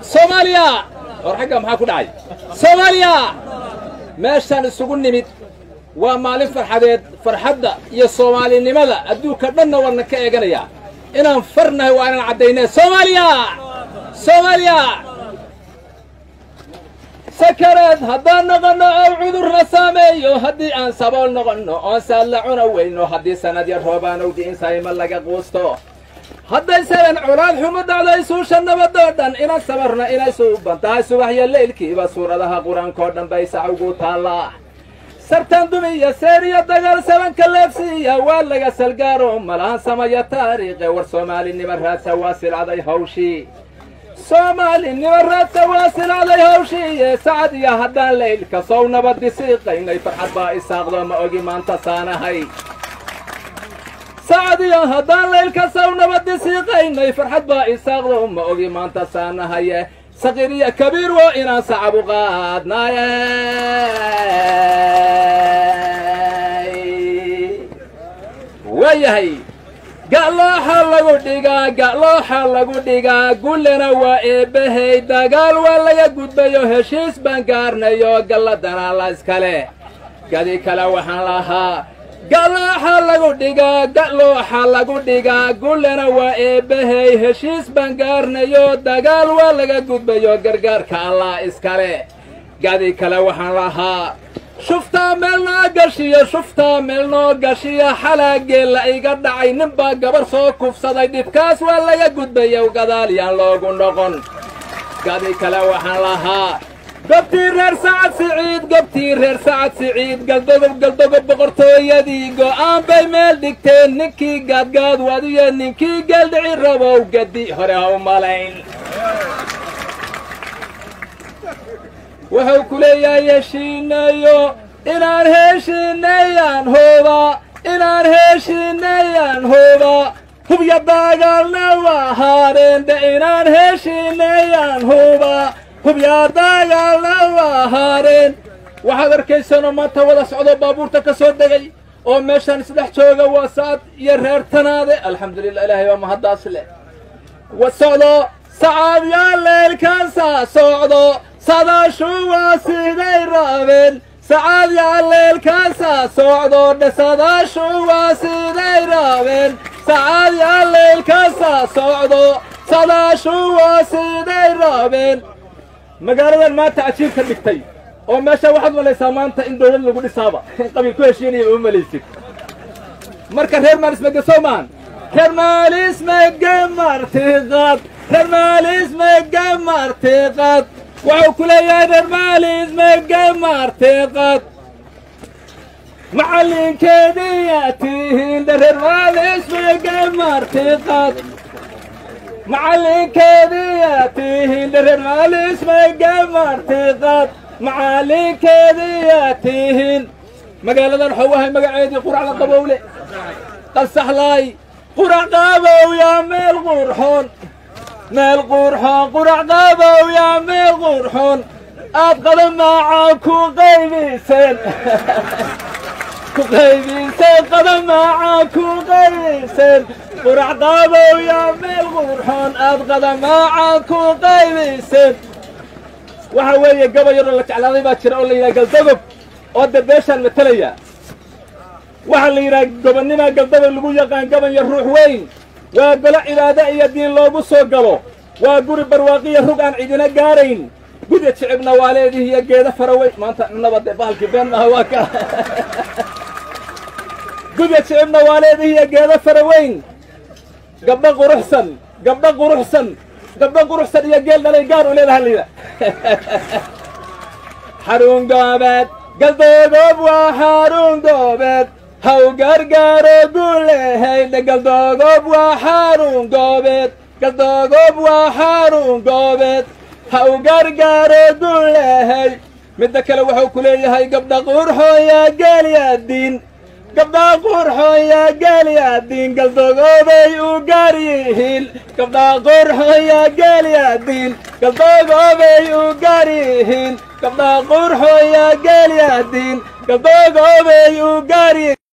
soomaaliya war xagga maxaa ku dhacay soomaaliya meeshaan isugu nimid waa maalin farxadeed farxadda iyo soomaalinimada adduunka dhanna waana ka eeganayaa inaan farnahay waa inaan caddaynee soomaaliya soomaaliya sakareed haddaan noqonno oo cudurna saameeyo haddii aan sabool noqonno oon saadla cuna weyno haddii sanad yar roobaanowdi in sayma laga quusto hadday saban colaad xumo dhacdo isuusha nabadoo dhan inan sabarna inay suuban tahay subaxyo leylkiiba suuradaha qur-aankoo dhan bay sac ugu taallaa sartan dumiya seeriya dagaal sabanka leebsiiya waa laga salgaaro malahan samaya taariikhe war soomaalinima raadsa waa silcaday hawshii soomaalinima raadsa waa silcaday hawshiiye sacad iyo haddaan leylka sow nabaddi siiqaynay farxad baa isaaqdo ma ogi maanta saanahay sacadiyo haddaan laylka saw nabaddi siiqaynay farxad baa isaaqdo ma ogi maanta saanahaye saqiir iyo kabiir waa inaan sacab u qaadnaaye waayahay ga'looxa lagu dhigaa ga'looxa lagu dhigaa gullena waa eebbahay dagaal waa laga gudbayo heshiis baan gaarnayo galladana la iskale gadi kale waxaan lahaa galooxa lagu dhigaa galooxa lagu dhigaa gullena waa eebbahay heshiis baan gaarnayo dagaal waa laga gudbayo gargaarka allah iskale gadi kale waxaan lahaa shuftaa meel noo gashiyo shuftaa meel noo gashiyo xalaageel la iga dhacay ninbaa gabar soo kufsaday dhibkaas waa laga gudbayo gadaal yaan loogu noqon gadi kale waxaan lahaa gobtii reer sacad siciid gobtii reer sacad siciid galdogob galdogob boqortooyadii go'aan bay meel dhigteen ninkii gaadgaad wadiyo ninkii geeldhici rabow gadi hore ha u malayn wuxuu ku leeyahay heshiinayo inaan heshiinayaan hooba inaan heshiinayaan hooba hubya dagaalna waa haadheendhe inaan heshiinayaan hooba hubyaa dagaalna waa haadheen waxaad arkaysanoo maanta wada socdo baabuurta ka soo degay oo meeshaan isdhex jooga waa sacad iyo reer tanaade alxamdulillah ilaahay waa mahaddaas leh wa socdo sacad yaa leelkaasaa socdo sadaashu waa siday raabeen sacad yaa leelkaasaa socdo dhe sadaashu waa siday raabeen sacad yaa leelkaasaa socdo sadaashu waa siday raabeen magaaladan maanta cajiib ka dhigtay oo meesha waxaad malaysaa maanta in dawlad lagu dhisaaba in qabiil ku heshiinaya uma malaysid marka reer maalis megesoomaan reer maalis mege martiqad reer maalis mege martiqad wuxuu ku leeyahay reer maalis mege martiqad macallinkeediyaa tihiin reer maalis mege martiqad macallinkeediyaa tihiin reer maalis mege martiqad macallinkeediyaa tihiin magaaladan waxuu ahay magaceedii quracda qabowle qasaxlaay qurac qabow yaa meel qurxoon meel qurxoon qurac qabow yaa meel qurxoon aad qadamaaca ku qaybiseen ku qaybiseen qadamaaca ku qaybiseen qurac qabow yaa meel qurxoon aad qadamaaca ku qaybiseen waxa weeye gaba yaroo la jeclaaday baa jira oo la yidhaha galdagob oo de beeshaan matalaya waxaa la yidhaha gobonnimaa galdagob lagu yaqaan gaban iyo ruux weyn waa golo cibaado iyo diin loogu soo galo waa guri barwaaqiya rug aan cidina gaarayn gudya jicibna waa leedihi iyo geeda faraweyn maanta cunaba dee bahalkii been maaha waa ka gudya jicibna waa leedihi iyo geeda faraweyn gabdho quruxsan gabdho quruxsan gabdho quruxsan iyo geel dhalay gaar u leedaha layidha xarun goobeed galdoogob waa xarun goobeed haw gargaaro guulehaydhe galdoogob waa xarun goobeed galdoogob waa xarun goobeed haw gargaaro guulehay midda kale wuxuu ku leeyahay gabdha qurxooya geelyaadiin gabdhaa qurxooya geelyaadiin galdogoobay u gaar yihiin gabdhaa qurxooya geelyaadiin galdogoobay u gaar yihiin gabdhaa qurxooya geelyaadiin galdogoobay u gaar yihiin